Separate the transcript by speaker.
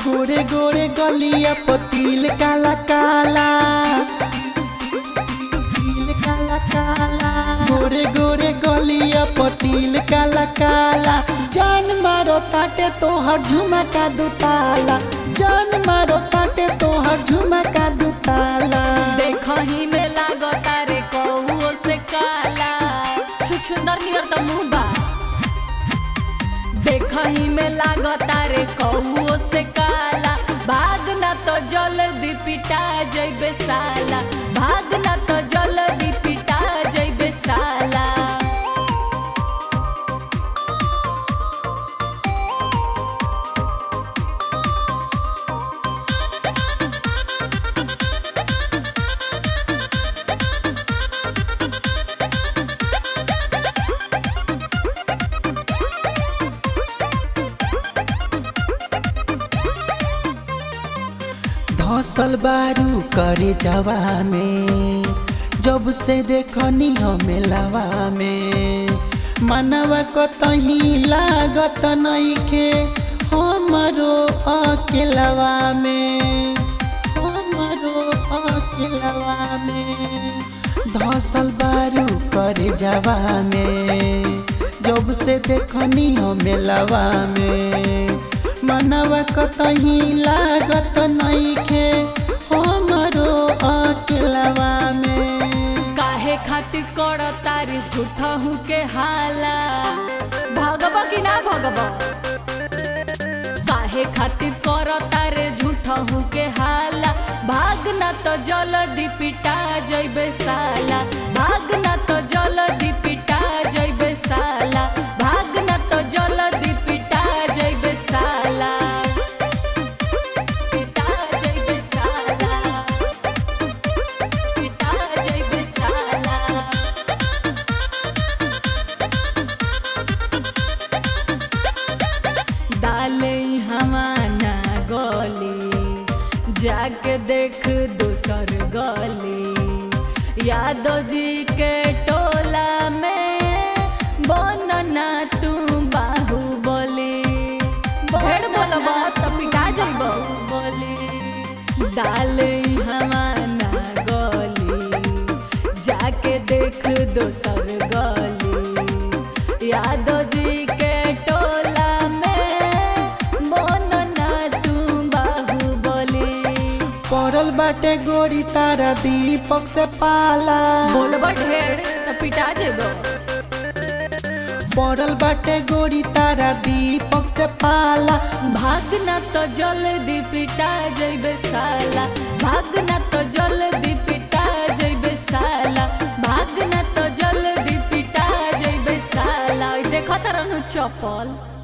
Speaker 1: गोरे गोरे गलिया पतिल काला काला तिल काला काला गोरे गोरे गलिया पतिल काला काला जान मारो ताटे तोहर झुमका दुताला जान मारो ताटे तोहर झुमका दुताला
Speaker 2: देखही में लागता रे कौओ से काला छुछुंदर नियर त मुंह बा देखही में लागता रे कौओ से काला भागना तो जल्दी पिटा जइबे साला भागना तो जल्दी पिटा जइबे साला
Speaker 1: धसल बारू करे जवा में जब से देखनी हमें लवा में मनवा कतही लागत नइखे हमरो अकेलवा में हमरो अकेलवा में धसल बारू करे जवा में जब से देखनी हमें लवा में मनवा कतही लागत नइखे हमरो अकेलवा में
Speaker 2: काहे खातिर कर तारी झूठा हूँ के हाला भगब कि ना भगब काहे खातिर कर तारे झूठा हूँ के हाला भागना तो जल्दी पिटा जइबे साला भागना तो जल्दी पिटा जइबे साला भागना तो जल्दी पिटा जइबे साला पिटा जइबे साला पिटा जइबे साला डाले हमाना गली जाके देख दूसर गली यादव जी के टोला में बनना तू बाहुबली भेड़ बोलबा त पिटा जइब बोली डाले हमाना गली जाके देख दोसर गली यादव जी के टोला में बनना तू बाहुबली
Speaker 1: पड़ल बाटे गोरी तारा दीपक से पाला
Speaker 2: बोलबा ढेर त पिटा जेबो
Speaker 1: पड़ल बाटे गोरी तारा दीपक से पाला
Speaker 2: भागना तो जल्दी पिटा जइबे साला भागना तो जल्दी पिटा जइबे साला भागना तो जल्दी पिटा जइबे साला देखत रहनु चप्पल